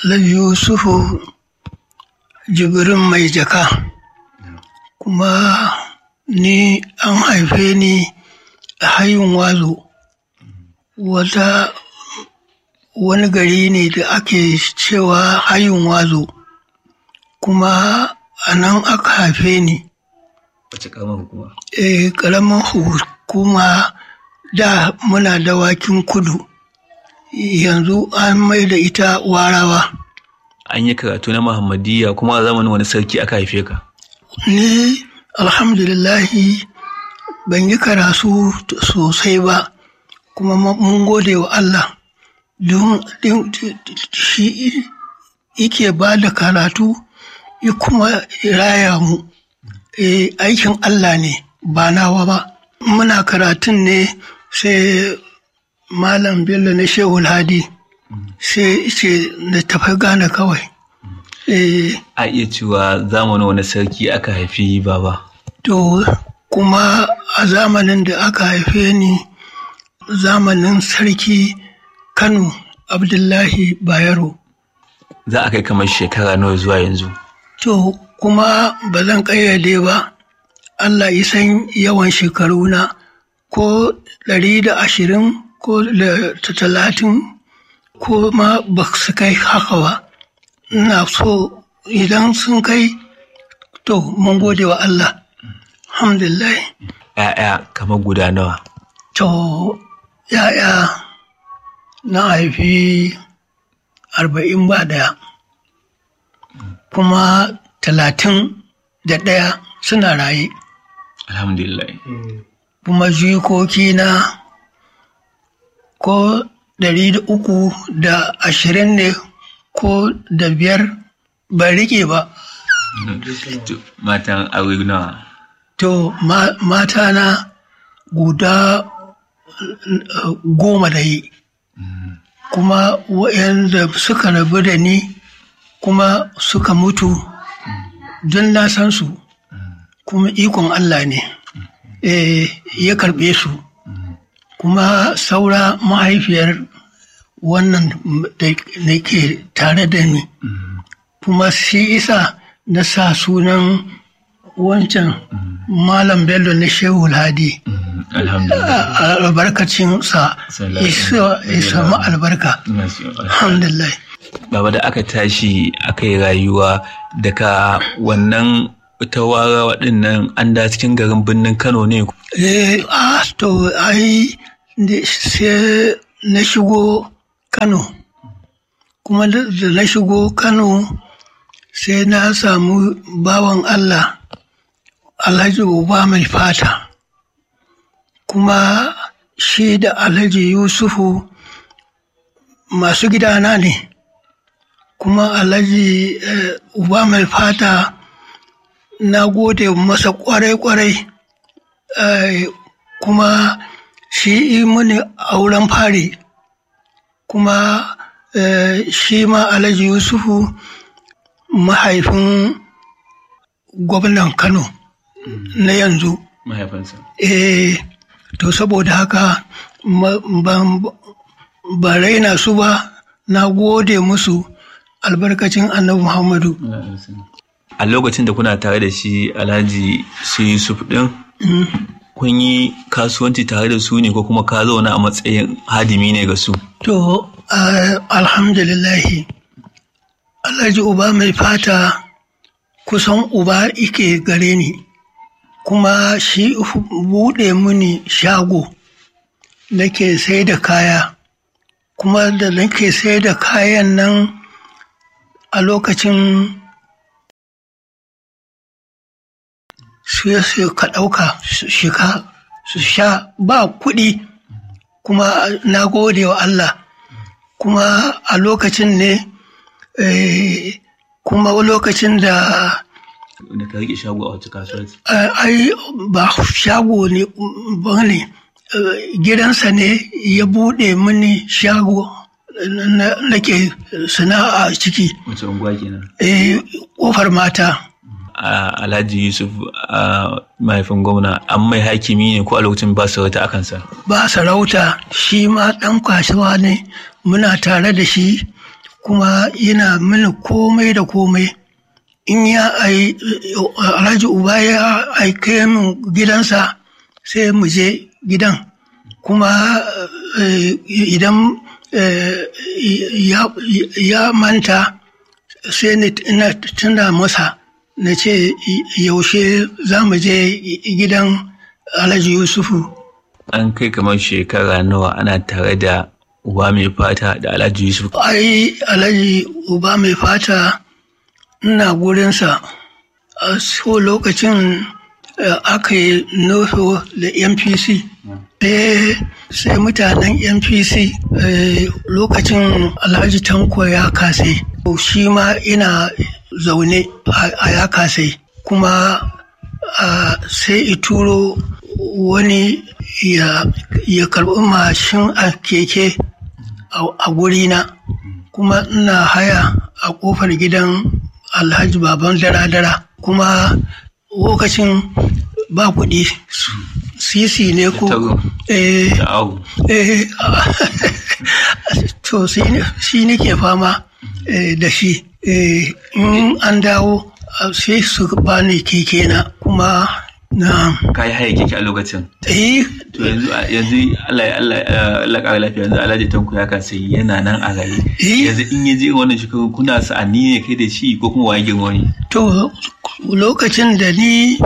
Alhaji Yusufu Jibrin mai jaka kuma ni an haife ni a hayin wazo wata wani gari ne da ake cewa hayin wazo kuma a nan aka haife ni wace karamar hukuma e ƙaramin hukuma da muna dawakin kudu yanzu an mai da ita warawa an yi karatu na muhammadiyya kuma a zamanin wani sarki aka haife ka ni alhamdulillahi ban yi karatu sosai ba kuma mun gode wa Allah don shi yake ba da karatu ya kuma raya mu aikin Allah ne ba nawa ba muna karatun ne sai malam bello na shehu hadi sai ce na tafi gane kawai a iya cewa zamanin wani sarki aka haifi baba to kuma a zamanin da aka haife ni zamanin sarki kano abdullahi bayero za a kai kamar shekara nawa zuwa yanzu to kuma ba zan ƙayyade ba allah ya san yawan shekaruna ko ɗari da ashirin ko da talatin ko ma ba su kai haka ba ina so idan sun kai to mun gode wa allah alhamdulillah ‘ya'ya kamar guda nawa to ‘ya'ya na haifi arba'in ba ɗaya kuma talatin da ɗaya suna raye alhamdulillah kuma jikoki na ko ɗari da uku da ashirin ne ko da biyar ba rike ba matan aure nawa to mata na guda goma da yi kuma waɗanda suka rabu da ni kuma suka mutu don na san su kuma ikon Allah ne ya karɓe su kuma saura mahaifiyar wannan da ke tare da ni kuma shi isa na sa sunan wancan malam bello na shehu hadi albarkacin sa ya samu albarka alhamdulillah baba da aka tashi aka yi rayuwa daga wannan ta wara waɗannan an da cikin garin birnin kano ne eh ah to ai sai na shigo kano kuma da na shigo kano sai na samu bawan allah alhaji uba mai fata kuma shi da alhaji yusufu masu gidana ne kuma alhaji uba mai fata na gode masa kwarai-kwarai kuma shi mini auren fari kuma shi ma alhaji yusufu mahaifin gwamnan kano na yanzu mahaifinsa eh to saboda haka ba raina su ba na gode musu albarkacin annabi muhammadu a lokacin da kuna tare da shi alhaji su yusuf din kun yi kasuwanci tare da su ne ko kuma ka zauna a matsayin hadimi ne ga su to alhamdulillahi alhaji uba mai fata kusan uba ike gare ni kuma shi buɗe mini shago nake sai da kaya kuma da nake sai da kayan nan a lokacin su su ka ɗauka su shiga su sha ba kuɗi kuma na gode wa Allah kuma a lokacin ne kuma lokacin da da ka rike shago a wata kasuwanci ai ba shago ne ba ne gidansa ne ya buɗe mini shago nake sana'a ciki wace unguwa kenan eh kofar mata alhaji yusuf mahaifin gwamna an mai hakimi ne ko a lokacin ba sarauta a kansa ba sarauta shi ma ɗan kasuwa ne muna tare da shi kuma yana mini komai da komai in ya ai alhaji uba ya aike min gidansa sai mu je gidan kuma idan ya manta sai na tuna masa na ce yaushe za mu je gidan alhaji yusufu an kai kamar shekara nawa ana tare da uba mai fata da alhaji yusuf ai alhaji uba mai fata ina gurinsa a so lokacin aka yi nufo da npc sai mutanen npc lokacin alhaji tanko ya kase shi ma ina zaune a ya kase kuma sai ituro wani ya karɓi mashin a keke a gurina kuma ina haya a ƙofar gidan alhaji baban dara-dara kuma lokacin ba kuɗi sisi ne ko eh eh to shi nake fama da shi in an dawo sai su bani keke na kuma na ka yi haya keke a lokacin eh to yanzu yanzu Allah Allah Allah ƙara lafiya yanzu Alhaji Tanko ya kasa yana nan a raye yanzu in ya je wannan shekaru kuna sa'ani ne kai da shi ko kuma waye girma ne to lokacin da ni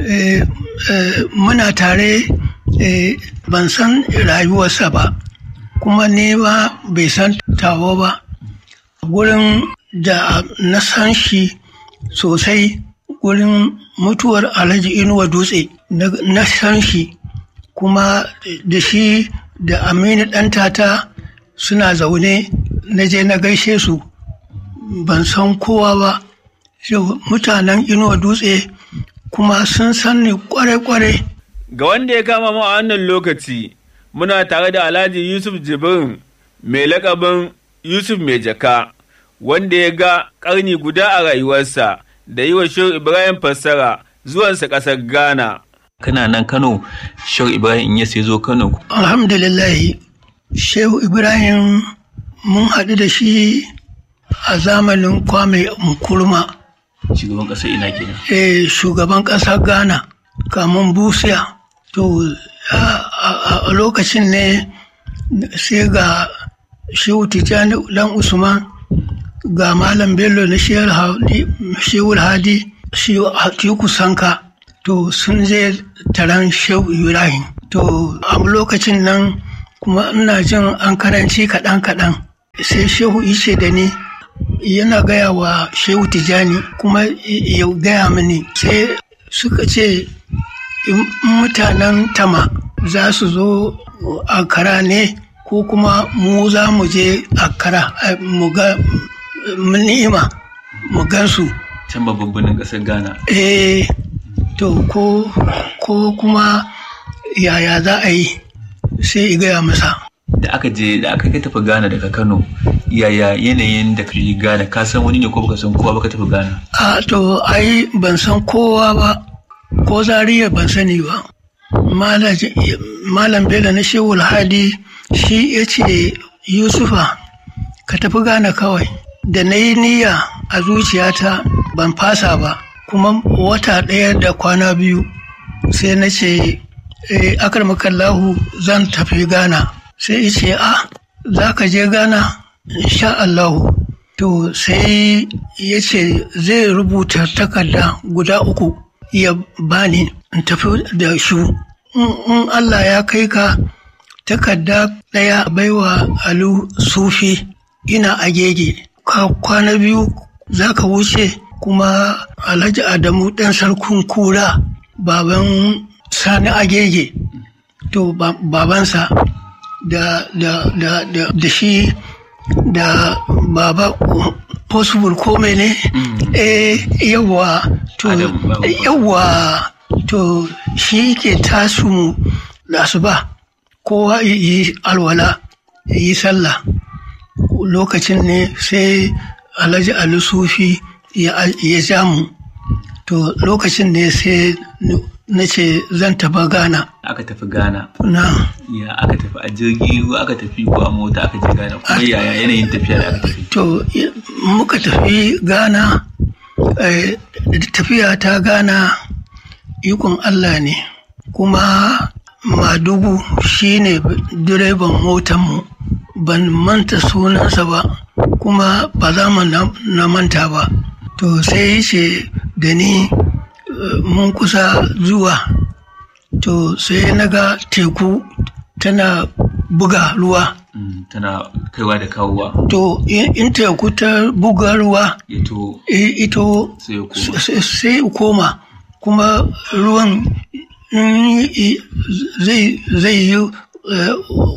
muna tare ban san rayuwarsa ba kuma ne ba bai san tawo ba gurin da na san shi sosai gurin mutuwar alhaji inuwa dutse na san shi kuma da shi da aminu ɗantata suna zaune na je na gaishe su ban san kowa ba mutanen inuwa dutse kuma sun san ni kware-kware ga wanda ya kama mu a wannan lokaci muna tare da alhaji yusuf jibrin mai lakabin yusuf mai jaka wanda ya ga ƙarni guda a rayuwarsa da yi wa shehu ibrahim fassara zuwansa ƙasar ghana kana nan kano shehu ibrahim in ya sai zo kano alhamdulillahi shehu ibrahim mun haɗu da shi a zamanin kwame nkurma shugaban ƙasar ina kenan eh shugaban ƙasar ghana kamun busiya to a lokacin ne sai ga shehu tijjani dan usman ga malam bello na shehu hadi shehu atiku sanka to sun je taron shehu ibrahim to a lokacin nan kuma ina jin an karanci kaɗan-kaɗan sai shehu ice da ni yana gaya wa shehu tijjani kuma ya gaya mini sai suka ce mutanen tama za su zo akara ne ko kuma mu za mu je akara mu ga ni'ima mu gansu can babban birnin ƙasar ghana eh to ko ko kuma yaya za a yi sai i gaya masa da aka je da aka kai tafi ghana daga kano yaya yanayin da ka je ghana ka san wani ne ko baka san kowa baka tafi ghana a to ai ban san kowa ba ko zariya ban sani ba malam bello na shewul hadi shi ya ce yusufa ka tafi gane kawai da na yi niyya a zuciyata ban fasa ba kuma wata ɗaya da kwana biyu sai na ce akar makallahu zan tafi gana sai ce a za ka je gana sha Allahu to sai ya ce zai rubuta takarda guda uku ya bani in tafi da shu in Allah ya kai ka takarda ɗaya baiwa alu sufi ina agege ka kwana biyu za ka wuce kuma alhaji adamu ɗan sarkun kura baban sani agege to babansa da, da, da, da, da shi da baba possible ko ne eh yawa to yawa to shi ke tasu da asuba kowa yi alwala yi sallah lokacin ne sai alhaji ali sufi ya ja mu to lokacin ne sai na ce zan tafi Ghana. aka tafi Ghana Na ya aka tafi a jirgi ko aka tafi ko a mota aka je Ghana kuma yaya yanayin tafiya da aka tafi to i- muka tafi Ghana eh, tafiya ta Ghana ikon Allah ne kuma Madugu shine direban motanmu ban manta sunansa ba kuma ba za mu na na manta ba to sai ya ce da ni eh, mun kusa zuwa to sai na ga teku tana buga ruwa Mm, tana kaiwa da kawowa to in in teku ta buga ruwa ya to i- ito sai ya koma sai sai ya koma kuma ruwan in i- zai zai yi eh,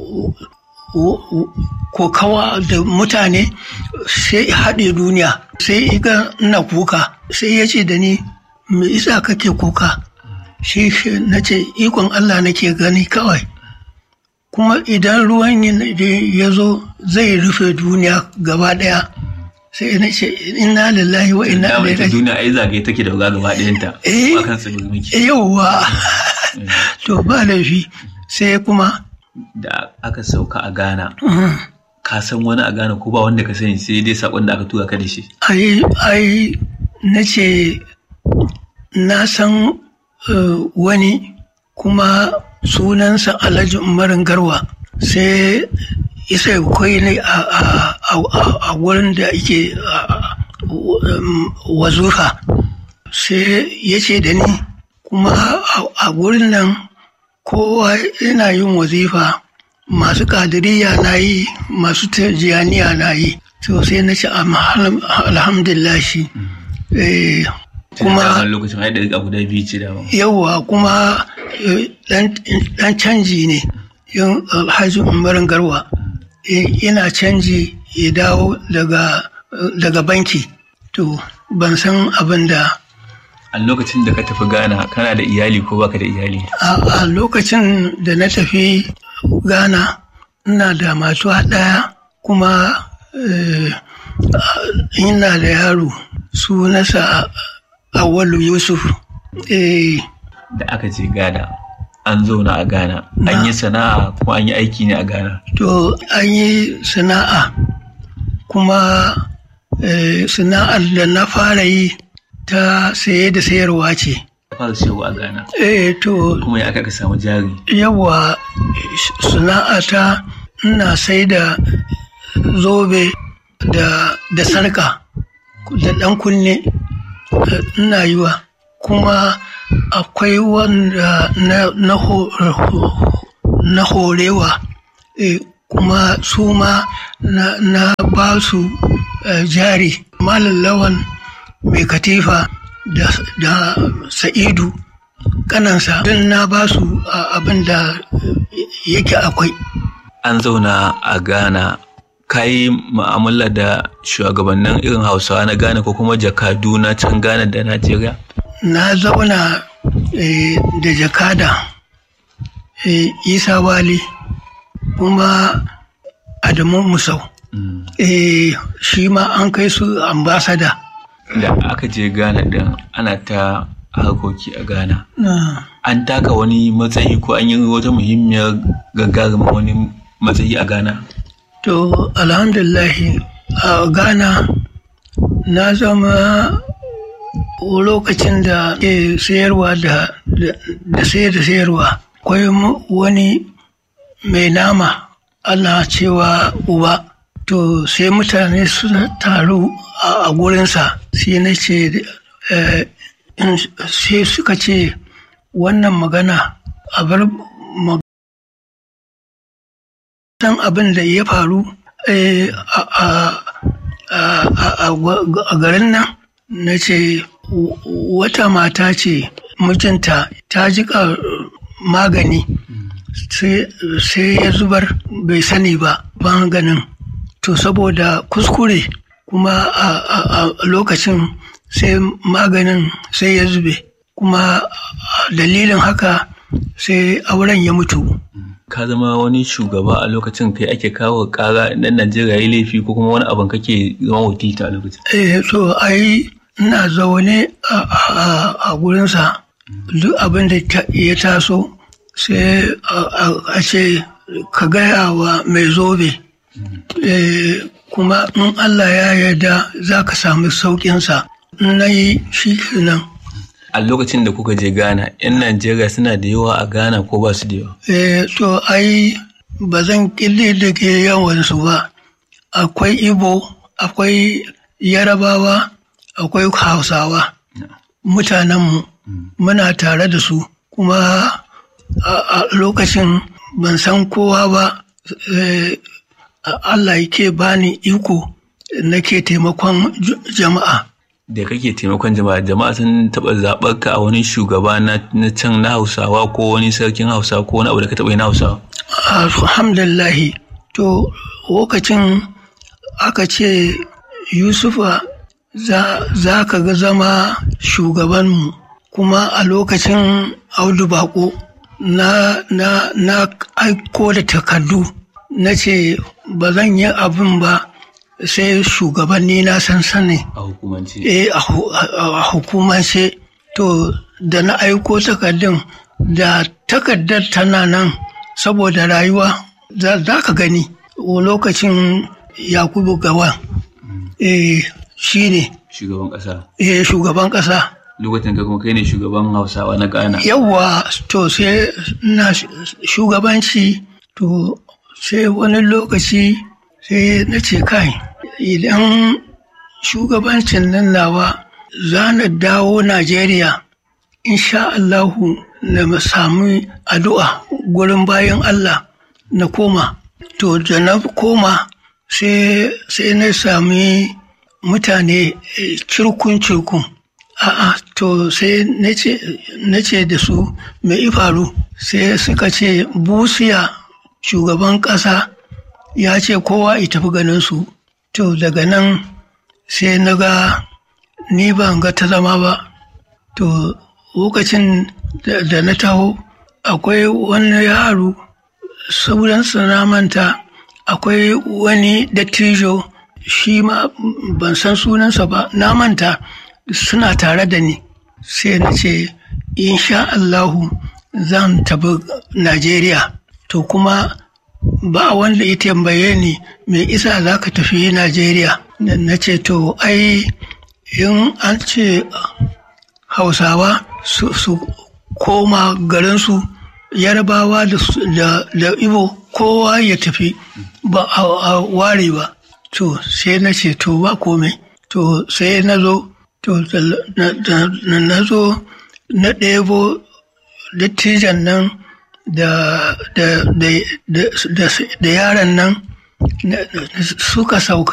w- w- kokawa da mutane sai ya haɗe duniya sai iga ina kuka sai ya ce da ni me isa kake kuka shi shi na ce ikon Allah nake gani kawai kuma idan ruwan yin- ya zo zai rufe duniya gaba ɗaya sai na ce inna lillahi wa inna dama ilaihi ita raji'un duniya ai zagaye take da wuga gaba ɗayanta Eh. ba kan tsibirin miki yauwa to ba laifi sai kuma da aka sauka a Ghana mm, ka san wani a Ghana ko ba wanda ka sani sai dai sakon da aka tura ka da shi ai ai na ce na san eh, wani kuma sunansa alhaji umarin garwa sai isa kwai ne a, a, a, a- a wurin da ake a- um, wazufa sai ya ce da ni kuma a- a wurin nan kowa yana yin wazifa masu kadiriya na yi masu tajiyaniya na yi to sai na ce "Alham- alhamdulillah shi Eh, kuma kuma lokacin ai da riga guda biyu ce dama yauwa kuma eh, dan dan canji ne yin alhaji umarin garwa Eh, yana canji ya dawo daga daga banki to ban san abin da a lokacin da ka tafi Ghana kana da iyali ko baka da iyali a a lokacin da na tafi ghana ina da matuwa ɗaya kuma eh, ina da yaro sunansa awalu yusuf eh, da aka je Ghana an zauna a Ghana an yi sana'a ko an yi aiki ne a Ghana to an yi sana'a kuma eh, sana'ar da na fara yi ta saye da sayarwa ce fara shewa a Ghana eh, to kuma ya aka ka samu jari yawa sana'ata ina sai da zobe da, da sarka da ɗan kunne eh, ina yiwa kuma akwai wanda na, na, ho- na horewa eh, kuma su ma na, na ba su eh, jari malam lawan mai katifa da, da sa'idu kanansa don na ba su a- abin da yake akwai an zauna a Ghana ka yi mu'amala da shugabannin irin hausawa na Ghana ko kuma jakadu na can Ghana da Najeriya na zauna eh, da jakada eh, isa wali kuma adamu musau Mm. eh, shi ma an kai su ambasada da aka je Ghana din ana ta harkoki a Ghana na an taka wani matsayi ko an yi wata muhimmiyar gagarumin wani matsayi a Ghana to alhamdulillahi a ghana na zama lokacin da ke sayarwa da da da sayar da sayarwa akwai mu- wani mai nama ana cewa uba to sai mutane suna taru a a gurinsa sai na ce eh, in- sai suka ce wannan magana a bar ma- san abin da ya faru eh, a a- a- a- a gwa- a garin nan na ce w- wata mata ce mijinta ta jika magani sai sai ya zubar bai sani ba maganin to saboda kuskure kuma a a- a lokacin sai maganin sai ya zube kuma a dalilin haka sai auren ya mutu ka zama wani shugaba a lokacin kai ake kawo kara dan Najeriya yi laifi ko kuma wani abin kake zama wakilta a lokacin Eh, so ai ina zaune a, a, a gurinsa duk abin da ya taso sai a ce ka gaya wa mai zobe kuma in Allah ya yarda za ka samu sauƙinsa na yi shi kenan. a lokacin da kuka je ghana 'yan najeriya suna da yawa a ghana ko ba su da yawa eh to ai ba zan ƙille da ke yawansu ba akwai ibo akwai yarabawa akwai hausawa mutanenmu muna tare da su kuma a lokacin ban san kowa ba Allah yake bani iko nake taimakon jama'a da kake taimakon jama'a jama'a sun taɓa zaɓar ka a wani shugaba na can na hausawa ko wani sarkin hausa ko wani abu da ka taɓa yi na hausawa alhamdulillahi to lokacin aka ce yusufa za ka ga zama shugabanmu kuma a lokacin audu bako na, na, na aiko da takardu na ce ba zan yi abin ba sai shugabanni na san sani a hukumance eh a hukumance to da na aiko takardun da takardar tana nan saboda rayuwa za ka gani lokacin yakubu gawa eh shi ne shugaban ƙasa eh shugaban ƙasa lokacin ka kuma kai ne shugaban hausawa na ghana yawwa to sai na shugabanci to sai wani lokaci sai na ce kai idan shugabancin nan nawa za na dawo najeriya insha allahu na sami addu'a gurin bayan allah na koma to da na koma sai na sami mutane cirkun-cirkun a'a to sai na ce da su mai faru sai suka ce busiya shugaban ƙasa ya ce kowa ya tafi ganin su to daga nan sai na ga ni ban ga ta zama ba to lokacin da na taho akwai wani yaro sauransa na manta akwai wani dattijo shi ma ban san sunansa ba na manta suna tare da ni sai na ce insha Allahu zan tafi Najeriya to kuma ba wanda ya tambaye ni me isa za ka tafi Najeriya na ce to ai in an ce hausawa su koma garinsu yarbawa da ibo kowa ya tafi ba a ware ba to sai na ce to ba komai to sai na zo to na zo na ɗebo dattijan nan da yaran nan suka sauka